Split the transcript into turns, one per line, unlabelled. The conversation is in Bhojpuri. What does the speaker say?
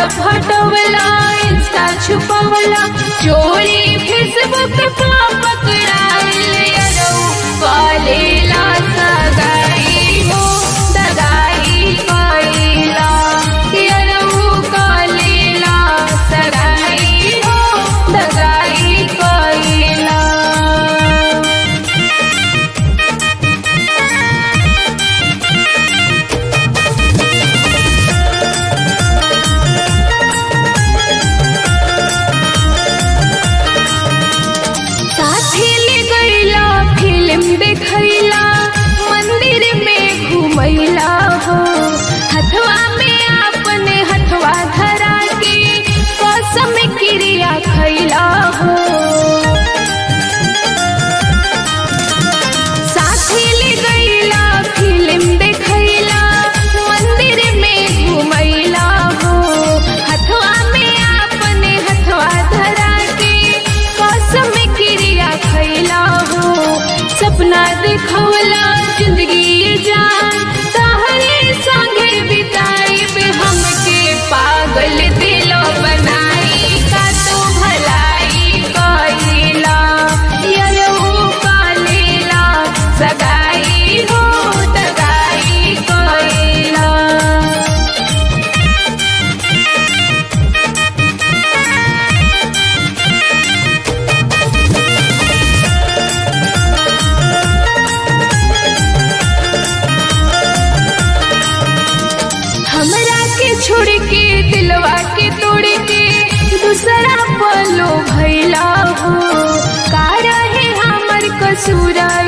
व्हाट्सअप हटवला इंस्टा छुपवला चोरी फेसबुक पा पकड़ाइल यरौ कॉलेला सगाई हो दगाई कइला यरौ कॉलेला सगाई हो दगाई कइला साथी ले गईला फिल्म देखैला मंदिर में घुमैला हो हथवा में अपने हथवा धरा के कसम क्रिया खैला हो साथी ले गईला फिल्म देखैला मंदिर में घुमैला हो हथवा में अपने हथवा धरा के कसम क्रिया खैला हो सपना देखवला जिंदगी जान तहरे संगे बिताई बे हमके पागल दिल बनाई का तो भलाई कइला यरहु कालेला सगाई हो दगाई कइला हमरा के छोड़ के दिलवा के तोड़ के दूसरा पलो भैला हो का रहे हमर कसूरा